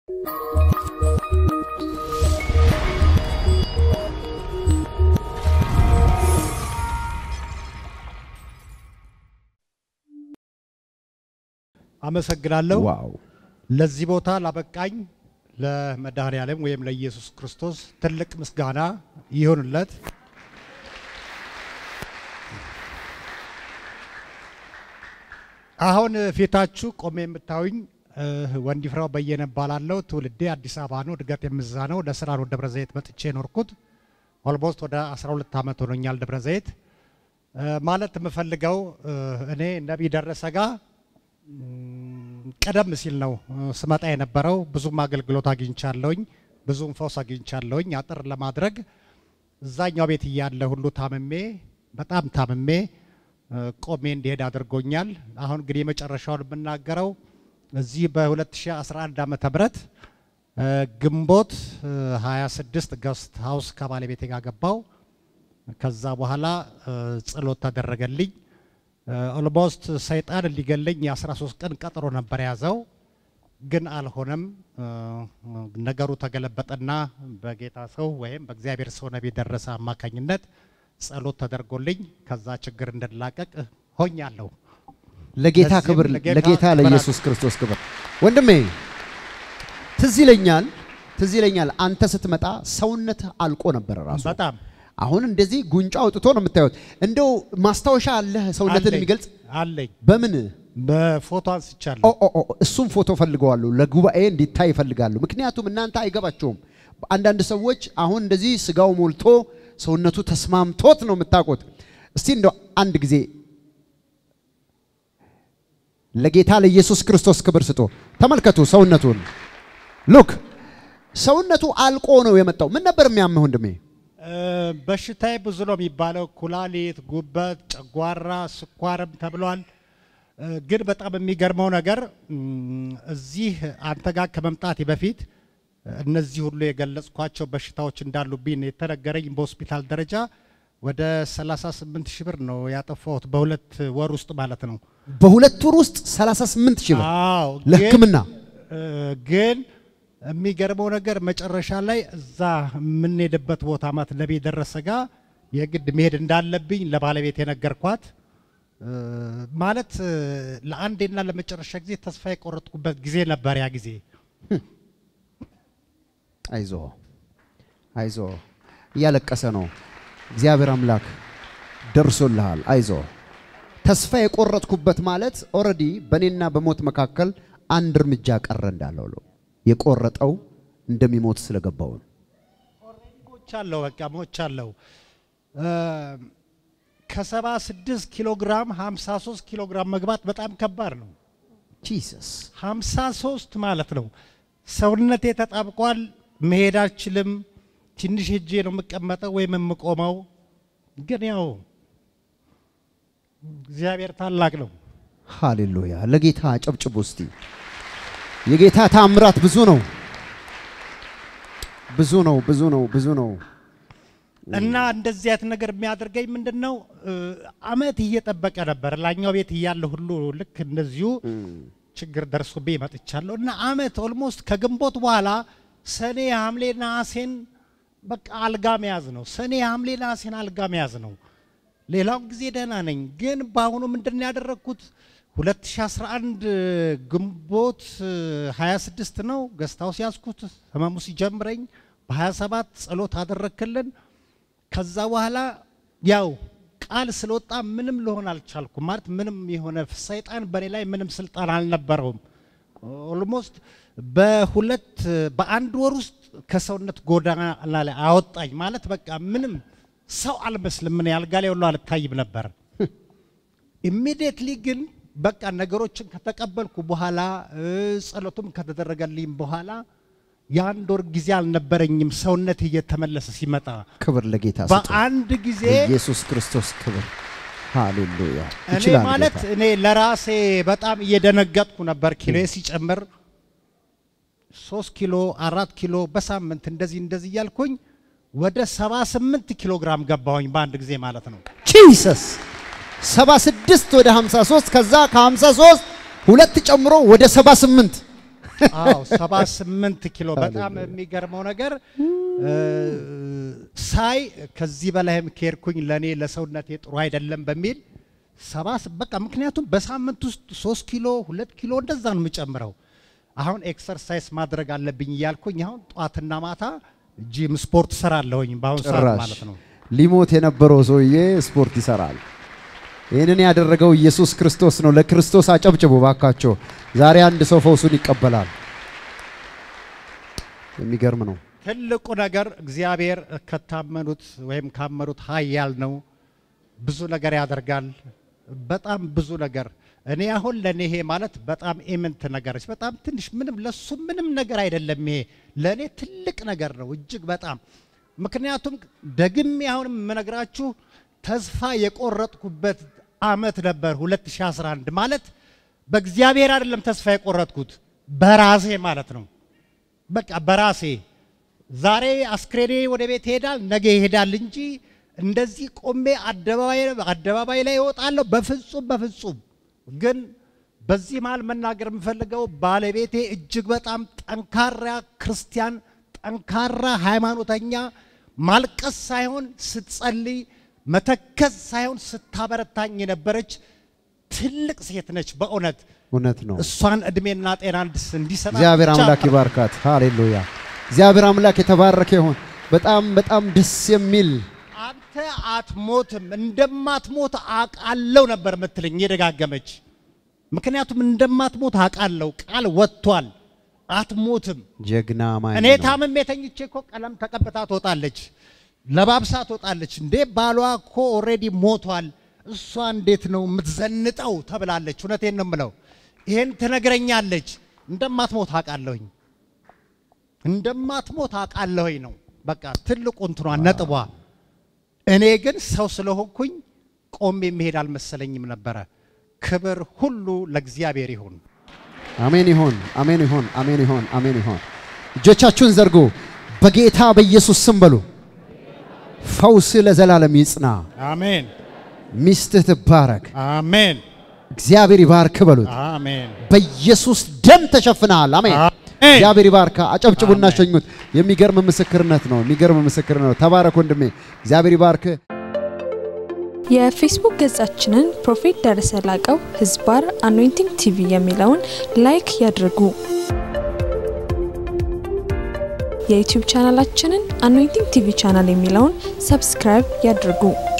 አመሰግናለሁ። ዋው ለዚህ ቦታ ላበቃኝ ለመድኃኔ ዓለም ወይም ለኢየሱስ ክርስቶስ ትልቅ ምስጋና ይሁንለት። አሁን ፊታችሁ ቆሜ የምታዩኝ እ፣ ወንዲፍራው በየነ እባላለሁ። ትውልዴ አዲስ አበባ ነው። እድገት የምዛ ነው። ለስራ ነው ደብረ ዘይት መጥቼ የኖርኩት። ኦልሞስት ወደ 12 ዓመት ሆኖኛል ደብረ ዘይት። እ፣ ማለት የምፈልገው እ፣ እኔ ነቢይ ደረሰ ጋ ም፣ ቀደም ሲል ነው እ፣ ስመጣ የነበረው። ብዙም አገልግሎት አግኝቻለሁኝ፣ ብዙም ፈውስ አግኝቻለሁኝ። አጥር ለማድረግ እዛኛው ቤት እያለ ሁሉ ታምሜ በጣም ታምሜ እ፣ ቆሜ እንዲሄድ አድርጎኛል። አሁን እንግዲህ የመጨረሻውን የምናገረው እዚህ በ2011 ዓመተ ምህረት እ፣ ግንቦት እ፣ 26 ገስት ሀውስ ከባለቤቴ ጋር ገባው። ከዛ በኋላ እ፣ ጸሎት ተደረገልኝ። ኦልሞስት ሰይጣን ሊገለኝ የ13 ቀን ቀጠሮ ነበር የያዘው፣ ግን አልሆነም። እ፣ ነገሩ ተገለበጠና በጌታ ሰው ወይም በእግዚአብሔር ሰው ነቢይ ደረሰ አማካኝነት ጸሎት ተደርጎልኝ ከዛ ችግር እንድላቀቅ ሆኛለሁ። ለጌታ ለዚህም ክብር ለጌታ ለጌታ ክብር ለኢየሱስ ክርስቶስ ክብር። ወንድሜ ትዝ ይለኛል ትዝ ይለኛል አንተ ስትመጣ ሰውነት አልቆ ነበር ራሱ። በጣም አሁን እንደዚህ ጉንጫ አውጥቶ ነው የምታዩት። እንደው ማስታወሻ አለህ ሰውነትን አለኝ፣ የሚገልጽ አለኝ በምን በፎቶ ኦ አንስቻለሁ። ኦ ኦ እሱም ፎቶ ፈልገዋለሁ ለጉባኤ እንዲታይ ይፈልጋሉ። ምክንያቱም እናንተ አይገባቸውም። አንዳንድ ሰዎች አሁን እንደዚህ ስጋው ሞልቶ ሰውነቱ ተስማምቶት ነው የምታውቁት። እስቲ እንደው አንድ ጊዜ ለጌታ ለኢየሱስ ክርስቶስ ክብር ስጦ ተመልከቱ ሰውነቱን። ሉክ ሰውነቱ አልቆ ነው የመጣው። ምን ነበር የሚያምህ ወንድሜ? እ፣ በሽታዬ ብዙ ነው የሚባለው፣ ኩላሊት፣ ጉበት፣ ጨጓራ፣ ስኳርም ተብሏል። እ፣ ግን በጣም የሚገርመው ነገር እም፣ እዚህ አንተ ጋር ከመምጣቴ በፊት እነዚህ ሁሉ የገለጽኳቸው በሽታዎች እንዳሉብኝ ነው የተነገረኝ። በሆስፒታል ደረጃ ወደ 38 ሺህ ብር ነው ያጠፋሁት በሁለት ወር ውስጥ ማለት ነው። በሁለት ወር ውስጥ 38 ሺህ ብር አዎ ግን- ለሕክምና እ፣ ግን የሚገርመው ነገር መጨረሻ ላይ እዛ የምንሄድበት ቦታ ማለት ነቢይ ደረሰ ጋ የግድ መሄድ እንዳለብኝ ለባለቤት የነገርኳት እ፣ ማለት እ፣ ለአንዴና ለመጨረሻ ጊዜ ተስፋ የቆረጥኩበት ጊዜ ነበር ያ ጊዜ። አይዞ አይዞ እያለቀሰ ነው። እግዚአብሔር አምላክ ደርሶልሃል። አይዞ ተስፋ የቆረጥኩበት ማለት ኦልሬዲ በእኔና በሞት መካከል አንድ እርምጃ ቀረ እንዳለው ነው። የቆረጠው እንደሚሞት ስለገባው ነው። ሞቻለሁ፣ በቃ ሞቻለሁ። እ፣ ከሰባ ስድስት ኪሎ ግራም 53 ኪሎ ግራም መግባት በጣም ከባድ ነው። ጂሰስ 53 ማለት ነው። ሰውነቴ ተጣብቋል። መሄድ አልችልም። ትንሽ ሄጄ ነው የምቀመጠው ወይም የምቆመው። ግን ያው እግዚአብሔር ታላቅ ነው። ሃሌሉያ! ለጌታ ጨብጭቡ እስቲ። የጌታ ታምራት ብዙ ነው፣ ብዙ ነው፣ ብዙ ነው፣ ብዙ ነው። እና እንደዚህ አይነት ነገር የሚያደርገኝ ምንድን ነው? እ፣ አመት እየጠበቀ ነበር። ላኛው ቤት እያለ ሁሉ ልክ እንደዚሁ ችግር ደርሶብኝ መጥቻለሁ። እና አመት ኦልሞስት ከግንቦት በኋላ ሰኔ፣ ሐምሌ፣ ነሐሴን በቃ አልጋ መያዝ ነው። ሰኔ፣ ሐምሌ፣ ነሐሴን አልጋ መያዝ ነው። ሌላውን ጊዜ ደህና ነኝ። ግን በአሁኑ ምንድን ነው ያደረግኩት? 2011 ግንቦት እ፣ 26 ነው ገስታው ሲያዝኩት ህመሙ ሲጀምረኝ በ27 ጸሎት አደረክልን። ከዛ በኋላ ያው ቃል ስለወጣ ምንም ልሆን አልቻልኩም። ማለት ምንም የሆነ ሰይጣን በእኔ ላይ ምንም ስልጣን አልነበረውም። ኦልሞስት በሁለት በአንድ ወር ውስጥ ከሰውነት ጎዳና ላይ አወጣኝ። ማለት በቃ ምንም ሰው አልመስልም። ምን አልጋ ላይ ሁሉ አልታይም ነበር። ኢሚዲየትሊ ግን በቃ ነገሮችን ከተቀበልኩ በኋላ እ፣ ጸሎቱም ከተደረገልኝ በኋላ የአንድ ወር ጊዜ አልነበረኝም ሰውነት እየተመለሰ ሲመጣ ክብር ለጌታ ስጡ። በአንድ ጊዜ ኢየሱስ ክርስቶስ ክብር ሃሌሉያ። እኔ ይችላል ማለት ጌታ። እኔ ለራሴ በጣም እየደነገጥኩ ነበር። ኪሎ ሲጨምር ሶስት ኪሎ አራት ኪሎ በሳምንት እንደዚህ እንደዚህ እያልኩኝ ወደ 78 ኪሎ ግራም ገባሁኝ በአንድ ጊዜ ማለት ነው። ጂሰስ 76 ወደ 53 ከዛ ከ53 ሁለት ጨምሮ ወደ 78 አዎ 78 ኪሎ በጣም የሚገርመው ነገር እ፣ ሳይ ከዚህ በላይም ከሄድኩኝ ለእኔ ለሰውነቴ ጥሩ አይደለም በሚል ሰባ በቃ ምክንያቱም በሳምንት ውስጥ ሶስት ኪሎ ሁለት ኪሎ እንደዛ ነው የምጨምረው። አሁን ኤክሰርሳይዝ ማድረግ አለብኝ እያልኩኝ አሁን ጠዋትና ማታ ጂም ስፖርት ሰራለሁኝ በአሁኑ ሰዓት ጭራሽ ማለት ነው። ሊሞት የነበረው ሰውዬ ስፖርት ይሰራል። ይህንን ያደረገው ኢየሱስ ክርስቶስ ነው። ለክርስቶስ አጨብጭቡ ባካቸው። ዛሬ አንድ ሰው ፈውሱን ይቀበላል። የሚገርም ነው። ትልቁ ነገር እግዚአብሔር ከታመኑት ወይም ካመኑት ኃያል ነው። ብዙ ነገር ያደርጋል። በጣም ብዙ ነገር እኔ አሁን ለእኔ ይሄ ማለት በጣም ኢምንት ነገሮች በጣም ትንሽ ምንም ለሱ ምንም ነገር አይደለም። ይሄ ለእኔ ትልቅ ነገር ነው እጅግ በጣም ምክንያቱም ደግሜ አሁን የምነግራችሁ ተስፋ የቆረጥኩበት አመት ነበር 2011 ማለት በእግዚአብሔር አይደለም ተስፋ የቆረጥኩት በራሴ ማለት ነው። በቃ በራሴ ዛሬ አስክሬኔ ወደ ቤት ይሄዳል፣ ነገ ይሄዳል እንጂ እንደዚህ ቆሜ አደባባይ አደባባይ ላይ እወጣለሁ በፍጹም በፍጹም። ግን በዚህ መሃል መናገር የምፈልገው ባለቤቴ እጅግ በጣም ጠንካራ ክርስቲያን፣ ጠንካራ ሃይማኖተኛ፣ ማልቀስ ሳይሆን ስትጸልይ፣ መተከዝ ሳይሆን ስታበረታኝ የነበረች ትልቅ ሴት ነች በእውነት እውነት ነው። እሷን እድሜና ጤና እንድስ እንዲሰጣት እግዚአብሔር ብቻ አምላክ ይባርካት። ሃሌሉያ። እግዚአብሔር አምላክ የተባረከ ይሁን። በጣም በጣም ደስ የሚል አንተ አትሞትም እንደማትሞት አውቃለሁ ነበር የምትለኝ የደጋገመች። ምክንያቱም እንደማትሞት አውቃለሁ፣ ቃል ወጥቷል። አትሞትም። ጀግና ማን እኔ ነው። ታምሜ ተኝቼ እኮ ቀለም ተቀብታ ትወጣለች፣ ለባብሳ ትወጣለች። እንዴ ባሏ እኮ ኦልሬዲ ሞቷል፣ እሷ እንዴት ነው የምትዘንጠው ተብላለች። እውነቴን ነው የምለው። ይሄን ትነግረኛለች። እንደማትሞት አውቃለሁኝ፣ እንደማትሞት አውቃለሁኝ ነው በቃ ትልቁ እንትኗ ነጥቧ። እኔ ግን ሰው ስለሆንኩኝ ቆሜ የሚሄድ አልመሰለኝም ነበረ። ክብር ሁሉ ለእግዚአብሔር ይሁን። አሜን ይሁን፣ አሜን ይሁን፣ አሜን ይሁን፣ አሜን ይሁን። እጆቻችሁን ዘርጉ። በጌታ በኢየሱስ ስም በሉ። ፈውስ ለዘላለም ይጽና። አሜን ሚስትህ ትባረክ። አሜን እግዚአብሔር ይባርክ በሉት። አሜን። በኢየሱስ ደም ተሸፍነሃል። አሜን። አሜን። እግዚአብሔር ይባርካ። አጨብጭቡና አሜን። ሸኙት። የሚገርም ምስክርነት ነው። የሚገርም ምስክርነት ነው። ተባረክ ወንድሜ። እግዚአብሔር ይባርክ። የፌስቡክ ገጻችንን ፕሮፌት ደረሰ ላቀው ህዝባር አኖይንቲንግ ቲቪ የሚለውን ላይክ ያድርጉ። የዩቲዩብ ቻናላችንን አኖይንቲንግ ቲቪ ቻናል የሚለውን ሰብስክራይብ ያድርጉ።